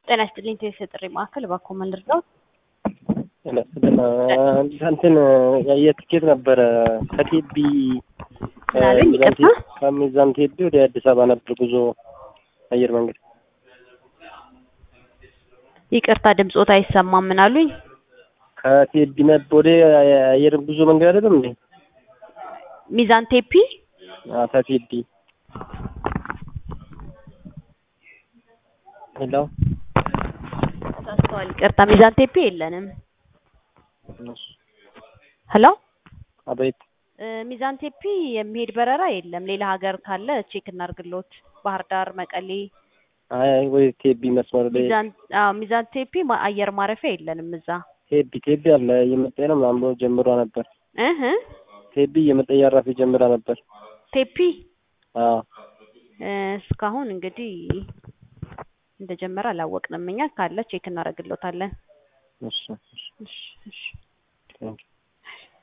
ጤና ይስጥልኝ ቴሌ ጥሪ ማዕከል እባክዎ ምን ልርዳዎት? እንትን የትኬት ነበረ ከቴቢ ምን አሉኝ? ይቅርታ ከሚዛን ቴቢ ወደ አዲስ አበባ ነበር ጉዞ አየር መንገድ። ይቅርታ ድምጾት አይሰማም። ምን አሉኝ? ከቴቢ ነበር ወደ አየር ጉዞ መንገድ አይደለም እንዴ? ሚዛን ቴፒ አዎ ከቴቢ ሄሎ ተሳስተዋል። ይቅርታ ሚዛን ቴፒ የለንም። ሄሎ አቤት እ ሚዛን ቴፒ የሚሄድ በረራ የለም። ሌላ ሀገር ካለ ቼክ እናርግሎት። ባህር ዳር፣ መቀሌ፣ አይ ወይ ቴቢ መስመር ላይ ሚዛን አዎ ሚዛን ቴፒ ማ- አየር ማረፊያ የለንም እዛ ቴቢ ቴቢ አለ እየመጣ ነው ምናምን ብሎ ጀምሯ ነበር። እህ ቴቢ እየመጣ እያራፈ ጀምራ ነበር። ቴፒ አዎ እ እስካሁን እንግዲህ እንደጀመረ አላወቅንም። እኛ ካለ ቼክ እናደርግሎታለን። እሺ እሺ እሺ እሺ